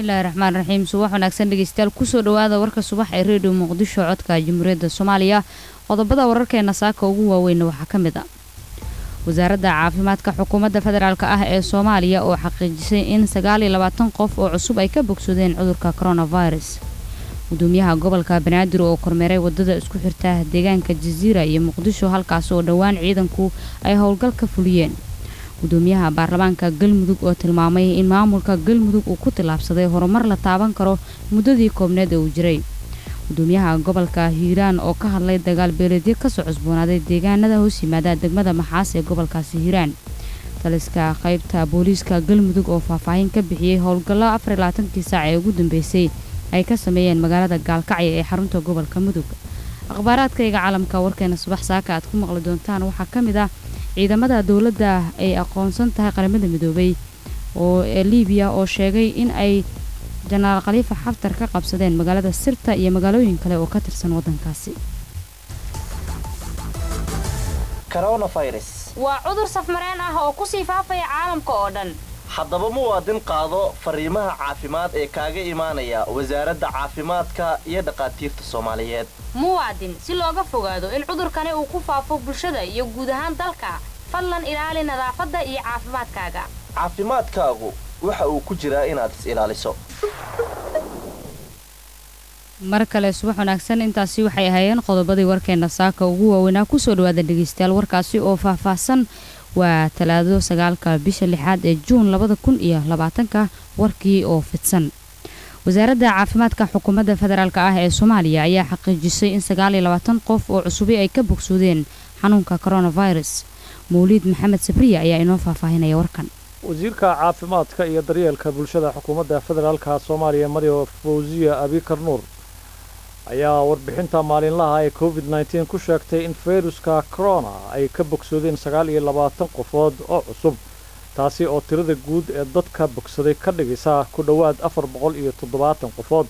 bismillaahi raxmaan raxiim subax wanaagsan dhegeystayaal kusoo dhawaada warka subax ee redio muqdisho codka jamhuuriyadda soomaaliya qodobada wararkeena saaka ugu waaweyn waxaa ka mid ah wasaaradda caafimaadka xukuumadda federaalk ah ee soomaaliya oo xaqiijisay in sagaal iyo labaatan qof oo cusub ay ka bogsadeen cudurka coronavirus gudoomiyaha gobolka banaadir oo kormeeray wadada isku xirta deegaanka jasiira iyo muqdisho halkaas oo dhowaan ciidanku ay howlgal ka fuliyeen gudoomiyaha baarlamaanka galmudug oo tilmaamay in maamulka galmudug uu ku tillaabsaday horumar la taaban karo muddadii koobneed ee uu jiray gudoomiyaha gobolka hiiraan oo ka hadlay dagaal beeleedyo kasoo cusboonaaday deegaanada hoos yimaada degmada maxaas ee gobolkaasi hiiraan taliska qaybta booliiska galmudug oo faahfaahin ka bixiyey howlgallo afar iyo labaatankii saac ee ugu dambeysay ay ka sameeyeen magaalada gaalkacyo ee xarunta gobolka mudug akhbaaraadkayga caalamka warkeena subax saaka aad ku maqli doontaan waxaa ka mid ah ciidamada dowladda ay aqoonsan tahay qaramada midoobay oo ee liibiya oo sheegay in ay jenaraal khaliifa xaftar ka qabsadeen magaalada sirta iyo magaalooyin kale oo ka tirsan waddankaasi waa cudur safmareen ah oo kusii faafaya caalamka oo dhan haddaba muwaadin qaado fariimaha caafimaad ee kaaga imaanaya wasaaradda caafimaadka iyo dhakhaatiirta soomaaliyeed muwaadin si looga fogaado in cudurkani uu ku faafo bulshada iyo guud ahaan dalka fadlan ilaali nadaafadda iyo caafimaadkaaga caafimaadkaagu waxa uu ku jiraa inaad is ilaaliso mar kale subax wanaagsan intaasi waxay ahaayeen qodobadii warkeena saaka ugu waaweynaa kusoo dhawaada dhegeystayaal warkaasi oo faahfaahsan waa talaado sagaalka bisha lixaad ee juun labada kun iyo labaatanka warkii oo fidsan wasaaradda caafimaadka xukuumadda federaalk ah ee soomaaliya ayaa xaqiijisay in sagaal iyo labaatan qof oo cusubi ay ka bogsoodeen xanuunka coronavirus mawliid maxamed sabriya ayaa inoo faahfaahinaya warkan wasiirka caafimaadka iyo daryeelka bulshada xukuumadda federaalka soomaaliya mario fawziya abikar nuur ayaa warbixinta maalinlaha ee covid nteen ku sheegtay in fayruska corona ay ka bogsoodeen sagaal iyo labaatan qofood oo cusub taasi oo tirada guud ee dadka bogsaday ka dhigaysa ku dhowaad afar boqol iyo toddobaatan qofood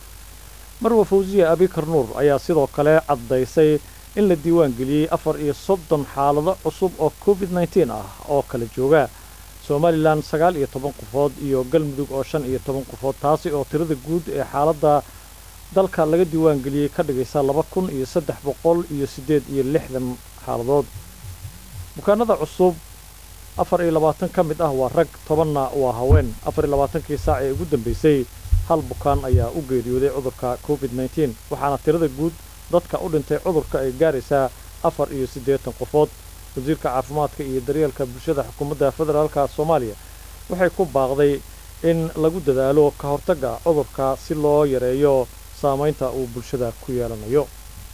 marwa fawziya abikar nuur ayaa sidoo kale caddaysay in la diiwaan geliyey afar iyo soddon xaalado cusub oo covid nteen ah oo kala jooga somalilan sagaal iyo toban qofood iyo galmudug oo shan iyo toban qofood taasi oo tirada guud ee xaaladda dalka laga diiwaan geliyey ka dhigaysa laba kun iyo saddex boqol iyo siddeed iyo lixdan xaaladood bukaanada cusub afar iyo labaatan ka mid ah waa rag tobanna waa haween afar iyo labaatankii saac ee ugu dambeysay hal bukaan ayaa u geeriyooday cudurka covid nteen waxaana tirada guud dadka u dhintay cudurka ay gaaraysaa afar iyo siddeetan qofood wasiirka caafimaadka iyo daryeelka bulshada xukuumadda federaalka soomaaliya waxay ku baaqday in lagu dadaalo ka hortagga cudurka si loo yareeyo saamaynta uu bulshada ku yeelanayo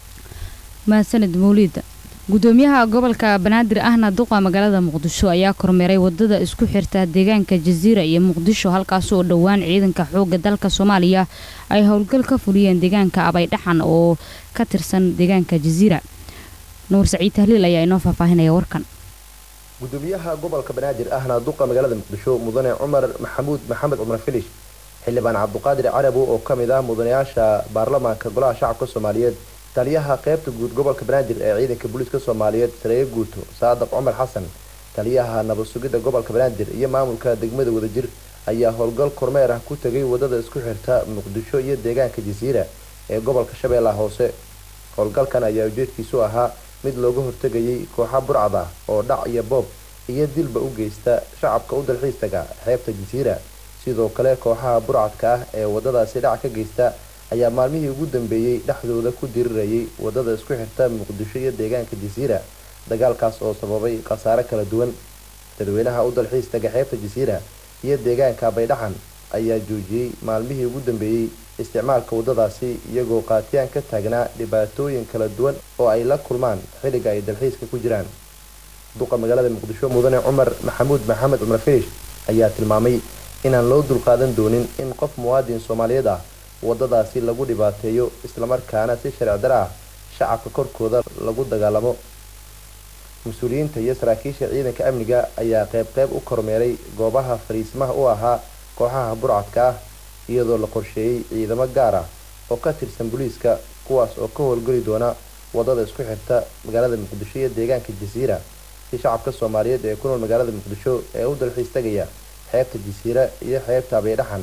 mahadsanid mawliida gudoomiyaha gobolka banaadir ahna duqa magaalada muqdisho ayaa kormeeray wadada isku xirta deegaanka jasiira iyo muqdisho halkaas oo dhowaan ciidanka xoogga dalka soomaaliya ay howlgal ka fuliyeen deegaanka abaydhaxan oo ka tirsan deegaanka jasiira nuur saciid tahliil ayaa inoo faahfaahinaya warkan gudoomiyaha gobolka banaadir ahna duqa magaalada muqdisho mudane cumar maxamuud maxamed cumar filish xildhibaan cabduqaadir carabow oo ka mid ah mudanayaasha baarlamaanka golaha shacabka soomaaliyeed taliyaha qaybta guud gobolka banaadir ee ciidanka booliiska soomaaliyeed sareeye guuto saadaq cumar xasan taliyaha nabad sugidda gobolka banaadir iyo maamulka degmada wadajir ayaa howlgal kormeer ah ku tegay wadada isku xirta muqdisho iyo deegaanka jasiira ee gobolka shabeellaha hoose howlgalkan ayaa ujeedkiisu ahaa mid looga hortegayay kooxa burcad ah oo dhac iyo boob iyo dilba u geysta shacabka u dalxiis taga xeebta jasiira sidoo kale kooxaha burcadka ah ee wadadaasi dhac ka geysta ayaa maalmihii ugu dambeeyey dhexdooda ku dirirayay wadada isku xirta muqdisho iyo deegaanka jasiira dagaalkaas oo sababay khasaare kala duwan dadweynaha u dalxiis taga xeebta jasiira iyo deegaanka baydhaxan ayaa joojiyey maalmihii ugu dambeeyey isticmaalka wadadaasi iyagoo qaatiyaan ka taagnaa dhibaatooyin kala duwan oo ay la kulmaan xilliga ay dalxiiska ku jiraan duqa magaalada muqdisho mudane cumar maxamuud maxamed cumar filish ayaa tilmaamay inaan loo dulqaadan doonin in qof muwaadin soomaaliyeed ah wadadaasi lagu dhibaateeyo islamarkaana si sharci dara ah shacabka korkooda lagu dagaalamo mas-uuliyiinta iyo saraakiisha ciidanka amniga ayaa qeyb qeyb u kormeeray goobaha fariismaha u ahaa kooxaha burcadka ah iyadoo la qorsheeyey ciidamo gaar ah oo ka tirsan booliiska kuwaas oo ka howlgeli doona wadada isku xirta magaalada muqdisho iyo deegaanka jasiira si shacabka soomaaliyeed ee ku nool magaalada muqdisho ee u dalxiis tagaya xeebta jasiira iyo xeebta abeydhaxan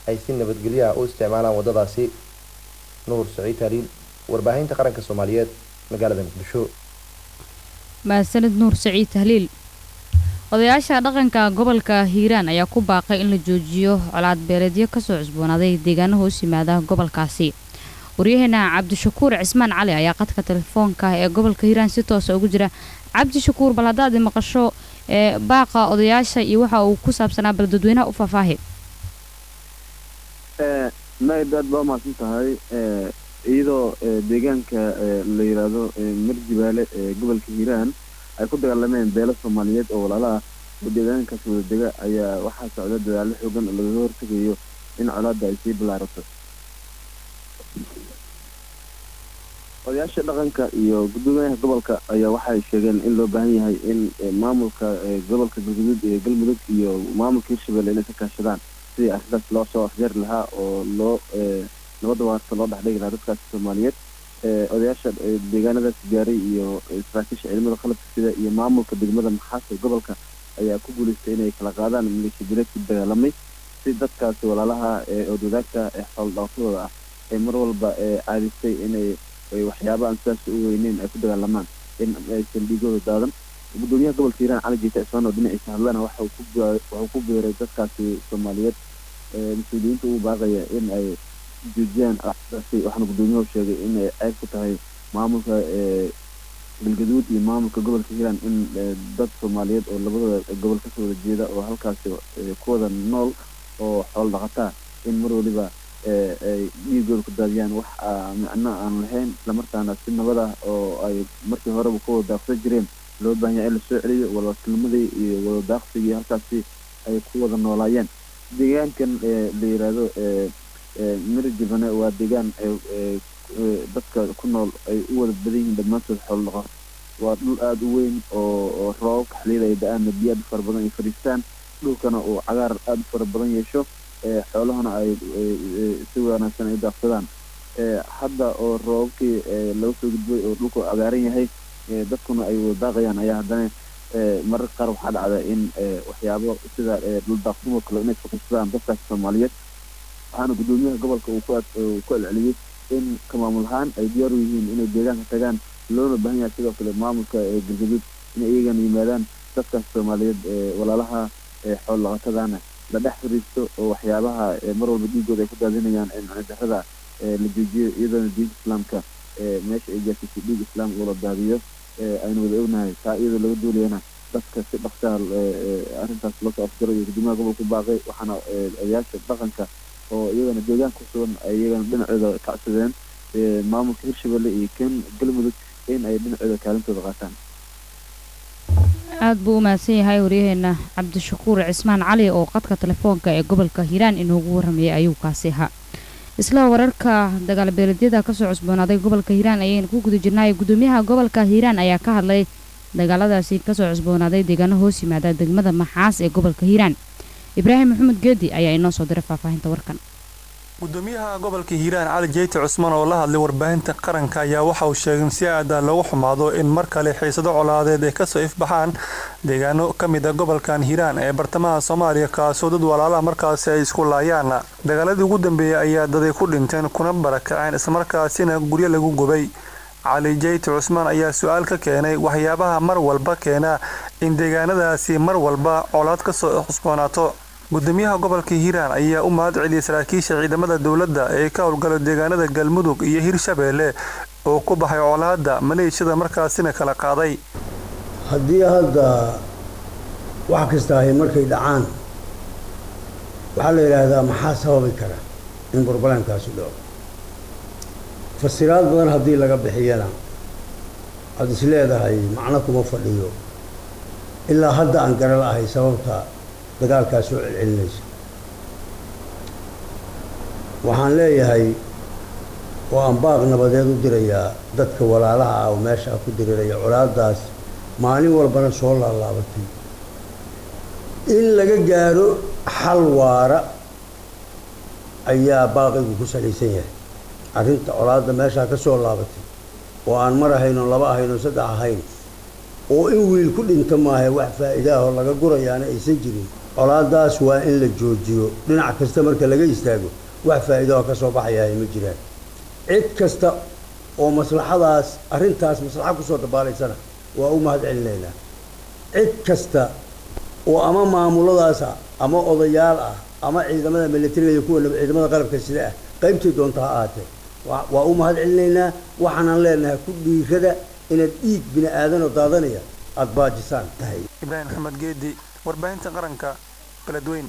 ay si nabadgelyaha u isticmaalaan waddadaasi nuur saciid haliil warbaahinta qaranka soomaaliyeed magaalada muqdisho mahadsanid nuur saciid tahliil odayaasha dhaqanka gobolka hiiraan ayaa ku baaqay in la joojiyo colaad beeleedyo kasoo cusboonaaday deegaano hoos yimaada gobolkaasi waryaheena cabdishakuur cismaan cali ayaa qadka telefoonka ee gobolka hiiraan si toosa ugu jira cabdishakuur bal haddaad maqasho ee baaqa odayaasha iyo waxa uu ku saabsanaa bal dadweynaha u faahfaahi naid aad baa umahadsan tahay iyadoo deegaanka la yidhaahdo marjibaale ee gobolka hiiraan ay ku dagaalameen beelo soomaaliyeed oo walaala ah oo deegaankaas wada dega ayaa waxaa socda dadaallo xoogan oo lagaga hortegayo in colaadda ay sii bilaarato odayaasha dhaqanka iyo guddoomiyaha gobolka ayaa waxay sheegeen in loo baahan yahay in maamulka gobolka galguduud ee galmudug iyo maamulka hirshabelle inay ka kaashadaan sidii arrintaas loo soo afjeeri lahaa oo loo nabadda waarta loo dhexdhigi lahaa dadkaasi soomaaliyeed odayaasha deegaanadaas gaaray iyo saraakiisha ciidamada qalabka sida iyo maamulka degmada maxaas ee gobolka ayaa ku guuleystay inay kala qaadaan maleeshiya direedkii dagaalamay si dadkaasi walaalaha ee odwadaagta ee xoolo dhaqatadooda ah ee mar walba caadistay inay waxyaaba aan sidaas u weyneyn ay ku dagaalamaan in aysan dhiigooda daadan gudoomiyaha gobolka hiiraan cali jiita cismaan oo dhinaciisa hadlana waxa wuxuu ku beeray dadkaasi soomaaliyeed mas-uuliyiinta ugu baaqaya in ay joojiyaan daasi waxaana gudoomiyuhu sheegay in ay ceeb ku tahay maamulka galgaduud iyo maamulka gobolka hiiraan in dad soomaaliyeed oo labada gobol kasoo wada jeeda oo halkaasi ku wada nool oo xoolo dhaqataa in mar waliba ay dhiigooda ku daadiyaan wax micno aan lahayn islamarkaana si nabad ah oo ay markii horeba ku wada daaqsan jireen loo baahan yahay in lasoo celiyo wadakilmadii iyo wada daaqsigii halkaasi ay ku wada noolaayeen deegaankan la yiraahdo mirjibane waa deegaan dadka ku nool ay u wada badan yihiin dhammaantood xoolo dhaqan waa dhul aada u weyn oo roobabka xiliyada ay da-aana biyo aad u fara badan ay fadhiistaan dhulkana uu cagaar aada u fara badan yeesho xoolahana ay si wanaagsan ay daaqsadaan hadda oo roobabkii laga soo gudbay oo dhulku cagaaran yahay dadkuna ay wada daaqayaan ayaa haddana mararka qaar waxaa dhacda in waxyaabo sida dhul daaqsumo kale inay faqissadaan dadkaasi soomaaliyeed waxaana guddoomiyaha gobolka uu ku celceliyey in ka maamul ahaan ay diyaar u yihiin inay deegaanka tagaan loona baahan yahay sidoo kale maamulka galgaduud inay iyagana yimaadaan dadkaas soomaaliyeed walaalaha xool laqatadana la dhex fariisto oo waxyaabaha mar walba dhiigooda ay ku daadinayaan darada la joojiyo iyadoona diinta islaamka meesha ay gaarsiisay dhiig islaam uu la daadiyo aynu wada ognahay taa iyadoo laga duulayana dadka si dhaqsaha arrintaas loosoo afjaro iyo guddoomiyaha gobolka baaqay waxaana odayaasha dhaqanka oo iyagana deegaan ku sugan ay iyagana dhinacooda kacsadeen maamulka hirshabelle iyo kan galmudug in ay dhinacooda kaalintooda qaataan aada buu u mahadsan yahay waryaheena cabdishakuur cismaan cali oo qadka telefoonka ee gobolka hiiraan inoogu warramayay ayuu kaasi ahaa isla wararka dagaalbeeleedyada kasoo cusboonaaday gobolka hiiraan ayaynu ku guda jirnay guddoomiyaha gobolka hiiraan ayaa ka hadlay dagaaladaasi kasoo cusboonaaday deegaano hoos yimaada degmada maxaas ee gobolka hiiraan ibraahim maxamed geedi ayaa inoo soo diray faahfaahinta warkan gudoomiyaha gobolka hiiraan cali jeyti cusmaan oo la hadlay warbaahinta qaranka ayaa waxa uu sheegay in si aada loogu xumaado in mar kale xiisado colaadeed ay kasoo ifbaxaan deegaano ka mid a gobolkan hiiraan ee bartamaha soomaaliya kaasoo dad walaalaha markaasi ay isku laayaan dagaaladii ugu dambeeyey ayaa daday ku dhinteen kuna barakaceen islamarkaasina guryo lagu gubay cali jeyti cusmaan ayaa su-aal ka keenay waxyaabaha mar walba keena in deegaanadaasi mar walba colaad kasoo cusboonaato gudoomiyaha gobolka hiiraan ayaa u mahad celiyay saraakiisha ciidamada dowladda ee ka howlgala deegaanada galmudug iyo hirshabeelle oo ku baxay colaadda maleeshiyada markaasina kala qaaday haddii hadda wax kasta ahay markay dhacaan waxaa la yidhaahdaa maxaa sababi kara in burbalankaasu dhaco fasiraad badan haddii laga bixiyana waxaad is leedahay macno kuma fadhiyo ilaa hadda aan gara la'ahay sababta dagaalkaas soo celcelinaysa waxaan leeyahay oo aan baaq nabadeed u dirayaa dadka walaalaha ah oo meesha ku diriraya colaadaas maalin walbana soo laalaabatay in laga gaaro xal waara ayaa baaqigu ku salaysan yahay arrinta colaadda meeshaa ka soo laabatay oo aan mar ahayno laba ahayno saddex ahayn oo in wiil ku dhinto maaha wax faa'iidaahoo laga gurayaana aysan jirin colaadaas waa in la joojiyo dhinac kasta marka laga istaago wax faa'iido oo ka soo baxayahay ma jiraan cid kasta oo maslaxadaas arrintaas maslaxa kusoo dabaalaysana waa u mahad celinaynaa cid kasta oo ama maamuladaas ah ama odayaal ah ama ciidamada militariga iyo kuwa ciidamada qalabka sida ah qaybtii doonta ha ahaatee waa u mahad celinaynaa waxaanan leenahay ku dhiirada inaad dhiig bini aadanoo daadanaya aada baajisaan tahay ibraahim maxamed geedi warbaahinta qaranka galadweyn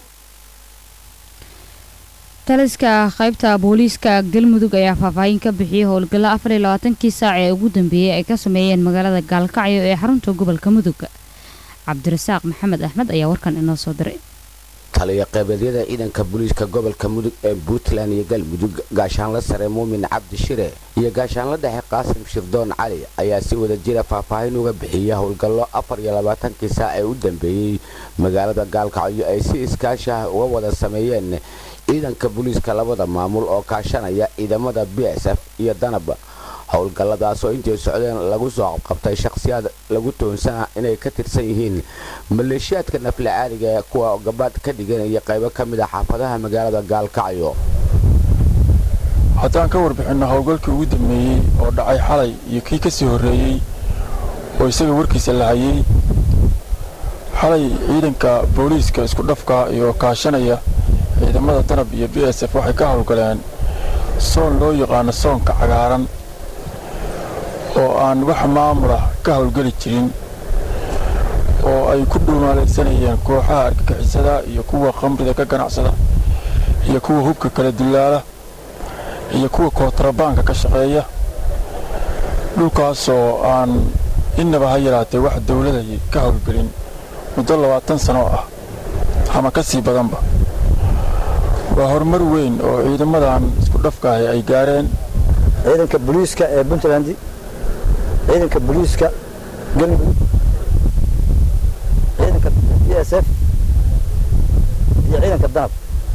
taliska qaybta booliiska galmudug ayaa faahfaahin ka bixiyey howlgallo afar iyo labaatankii saac ee ugu dambeeyey ay ka sameeyeen magaalada gaalkacyo ee xarunta gobolka mudug cabdirasaaq maxamed axmed ayaa warkan inoo soo diray taliya qeybadyada ciidanka booliiska gobolka mudug ee puntland iyo galmudug gaashaanla sare muumin cabdi shire iyo gaashaanla dhexe qaasim shirdoon cali ayaa si wada jira faahfaahin uga bixiya howlgallo afar iyo labaatankii saac ee u dambeeyey magaalada gaalkacyo ay si iskaashi ah uga wada sameeyeen ciidanka booliiska labada maamul oo kaashanaya ciidamada b s f iyo danab howlgalladaas oo intay socdeen lagu soo qabqabtay shakhsiyaad lagu toonsana inay ka tirsan yihiin maleeshiyaadka nafle caaliga ee kuwa gabaad ka dhiganaya qaybo ka mid a xaafadaha magaalada gaalkacyo haddaan ka warbixinno howlgalkii ugu dambeeyey oo dhacay xalay iyo kii ka sii horreeyey oo isaga warkiisa la hayay xalay ciidanka booliiska isku dhafka iyo kaashanaya ciidamada danab iyo b s f waxay ka howlgaleen soon loo yaqaano soonka cagaaran oo aan wax maamulah ka howlgeli jirin oo ay ku dhuumaalaysanayeen kooxaha argagixisada iyo kuwa khamrida ka ganacsada iyo kuwa hubka kala dullaala iyo kuwa kootrabaanka ka shaqeeya dhulkaasoo aan innaba ha yaraatee wax dawladay ka howlgelin muddo labaatan sano ah ama ka sii badanba waa horumar weyn oo ciidamadan isku dhafkaahi ay gaareen ciidanka booliiska ee puntland ciidanka booliiska galmudug ciidanka b s f iyo ciidanka danab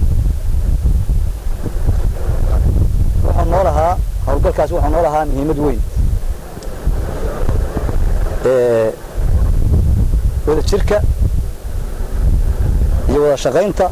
wuxuu noo lahaa howlgalkaas wuxuu noo lahaa muhiimad weyn wada jirka iyo wada shaqaynta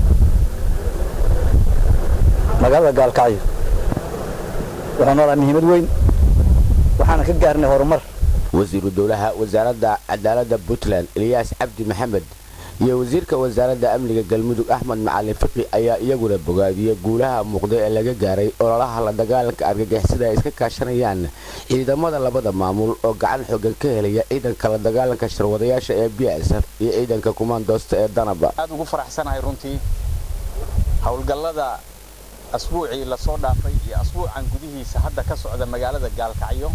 magaalada gaalkacyo wuxuu noo lahaa muhiimad weyn waxaana ka gaarnay horumar wasiiru dowlaha wasaaradda cadaaladda puntland eliyaas cabdi maxamed iyo wasiirka wasaaradda amniga galmudug axmed macalin fiqi ayaa iyaguna bogaadiyey guulaha muuqda ee laga gaaray ololaha la dagaalanka argagixisada ay iska kaashanayaan ciidamada labada maamul oo gacan xoogan ka helaya ciidanka la dagaalanka sharwadayaasha ee b s f iyo ciidanka kumaandoosta ee danaba aad ugu faraxsanahay runtii howlgallada asbuucii lasoo dhaafay iyo asbuucan gudihiisa hadda ka socda magaalada gaalkacyo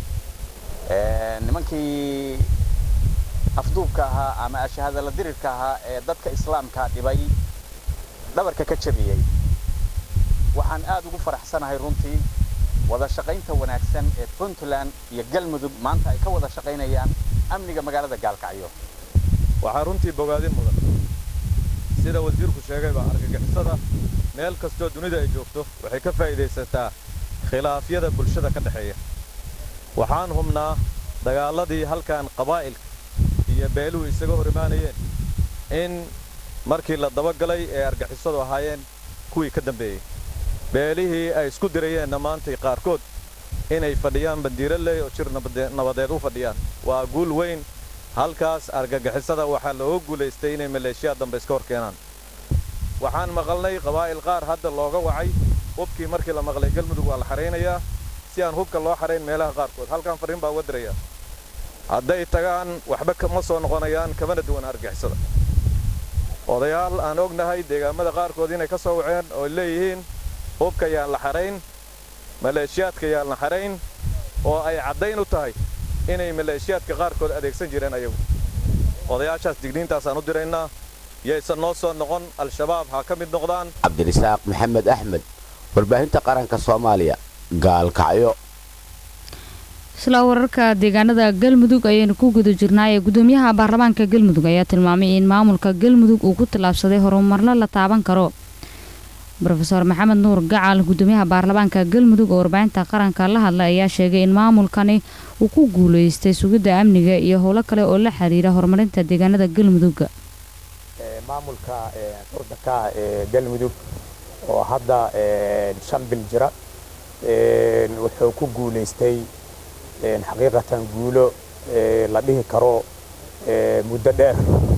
nimankii afduubka ahaa ama ashahadala dirirka ahaa ee dadka islaamka dhibay dhabarka ka jabiyey waxaan aad ugu faraxsanahay runtii wada shaqaynta wanaagsan ee puntland iyo galmudug maanta ay ka wada shaqaynayaan amniga magaalada gaalkacyo waxaa runtii bogaadin mudan sida wasiirku sheegayba argagixisada meel kastoo dunida ay joogto waxay ka faa'iidaysataa khilaafyada bulshada ka dhexeeya waxaan hubnaa dagaaladii halkan qabaa'ilka iyo beeluhu isaga hor imaanayeen in markii la dabagalay ee argixisadu ahaayeen kuwii ka dambeeyey beelihii ay isku dirayeenna maantay qaarkood inay fadhiyaan bandiiraley oo jir nabadeed u fadhiyaan waa guul weyn halkaas argagixisada waxaa looga guulaystay inay maleeshiyaad dambe iska hor keenaan waxaan maqalnay qabaa'il qaar hadda looga wacay hubkii markii la maqlay galmudug waa la xaraynayaa si aan hubka loo xarayn meelaha qaarkood halkan farriin baa uga diraya hadday tagaan waxba kama soo noqonayaan kamana duwan argixisada odayaal aan ognahay deegaamada qaarkood inay ka soo waceen oo leeyihiin hubka yaan la xarayn maleeshiyaadka yaan la xarayn oo ay caddayn u tahay inay maleeshiyaadka qaarkood adeegsan jireen ayagu odayaashaas digniintaasaan u diraynaa yaysan noo soo noqon al-shabaab ha ka mid noqdaan cabdirisaaq maxamed axmed warbaahinta qaranka soomaaliya gaalkacyo isla wararka deegaanada galmudug ayaynu ku guda jirnaaye gudoomiyaha baarlamaanka galmudug ayaa tilmaamay in maamulka galmudug uu ku tallaabsaday horumarno la taaban karo rofeor maxamed nuur gacal gudoomiyaha baarlamaanka galmudug oo warbaahinta qaranka la hadlay ayaa sheegay in maamulkani uu ku guulaystay sugidda amniga iyo howlo kale oo la xiriira horumarinta deegaanada galmudug maamulka urdanka ee galmudug oo hadda shan bil jira wuxuu ku guulaystay xaqiiqatan guulo la dhihi karo muddo dheer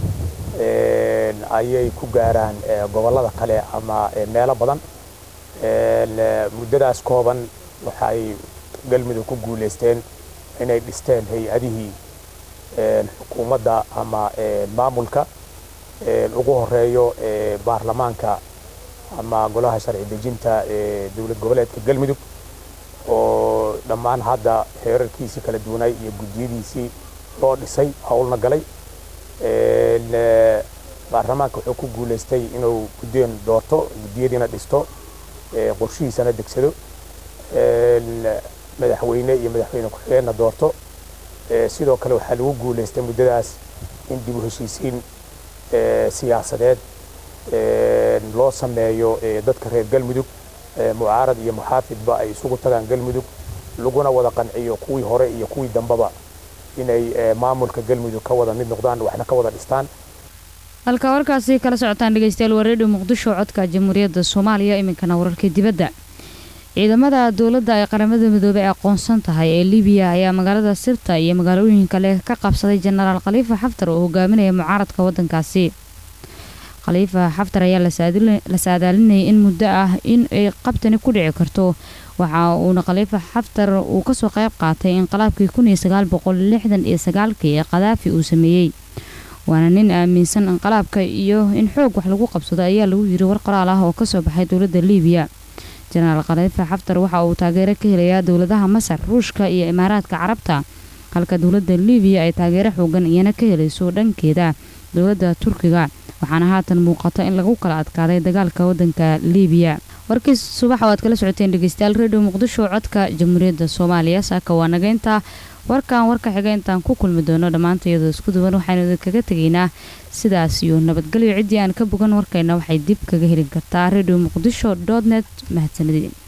ayay ku gaaraan gobollada kale ama meelo badan muddadaas kooban waxay galmudug ku guulaysteen inay dhisteen hay-adihii xukuumadda ama maamulka ugu horeeyo baarlamaanka ama golaha sharci dejinta ee dowlad goboleedka galmudug oo dhammaan hadda heerarkiisii kala duwanay iyo guddiyadiisii loo dhisay howlna galay baarlamaanka wuxuu ku guulaystay inuu guddeen doorto guddiyadiina dhisto qorshihiisana degsado madaxweyne iyo madaxweyne ku-xigeenna doorto sidoo kale waxaa lagu guulaystay muddadaas in dib u heshiisiin siyaasadeed loo sameeyo dadka reer galmudug mucaarad iyo muxaafidba ay isugu tagaan galmudug laguna wada qanciyo kuwii hore iyo kuwii dambaba inay maamulka galmudug ka wada mid noqdaan waxna ka wada dhistaan halka warkaasi kala socotaan dhegeystayaal waa redio muqdisho codka jamhuuriyadda soomaaliya iminkana wararka dibadda ciidamada dowladda ay qaramada midoobey aqoonsan tahay ee libiya ayaa magaalada sirta iyo magaalooyin kale ka qabsaday jenaraal khaliifa xaftar oo hogaaminaya mucaaradka wadankaasi khaliifa xaftar ayaa la saadaalinayay in muddo ah in ay qabtani ku dhici karto waxa uuna khaliifa xaftar uu kasoo qayb qaatay inqilaabkii iyo sagaalkii ee khadaafi uu sameeyey waana nin aaminsan inqilaabka iyo in xoog wax lagu qabsado ayaa lagu yiri war qoraal ah oo kasoo baxay dowladda liibiya jenaraal khaliifa xaftar waxa uu taageero ka helayaa dowladaha masar ruushka iyo imaaraadka carabta halka dowladda liibiya ay taageero xoogan iyana ka helayso dhankeeda dowladda turkiga waxaana haatan muuqata in lagu kala adkaaday dagaalka wadanka liibiya warkiis subaxa waad kala socoteen dhegeystayaal redio muqdisho codka jamhuuriyadda soomaaliya saaka waa nageynta warkan warka xiga intaan ku kulmi doono dhammaanta iyadoo isku duwan waxaynu idinkaga tegaynaa sidaas iyo nabadgelyo ciddii aan ka bogan warkayna waxay dib kaga heli kartaa redio muqdisho dot net mahadsanadiin